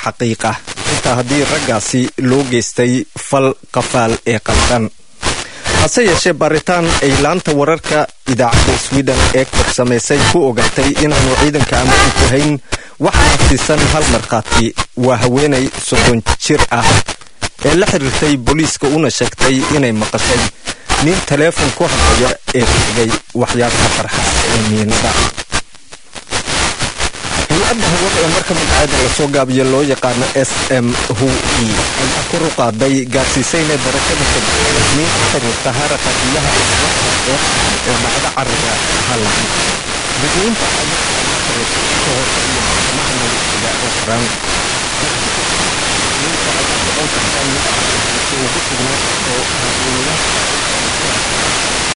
xaqiiqa xitaa haddii raggaasi loo geystay fal qafaal ee qaldan hase yeeshee baaritaan ay laanta wararka idaacadda sweden ee kor samaysay ku ogaatay inaanu ciidanka ammaanku hayn waxaana siisan hal markhaati waa haweenay soddon jir ah ee la xiriirtay booliiska una sheegtay inay maqashay nin taleefon ku hadlaya ee sheegay waxyaabka farxas ee miinada hay-adda hawada ee marka magaceeda lasoo gaabiyo loo yaqaano s m hu e ayaa kor u qaaday gaarsiisayna darajada sadexniin ku xiriirta haraqa biyaha ee ee dhacda cariga hallan dadweyinta ayaa ka hor iyo maxkamaha noloshiga oo xiran ugu sugnaa oo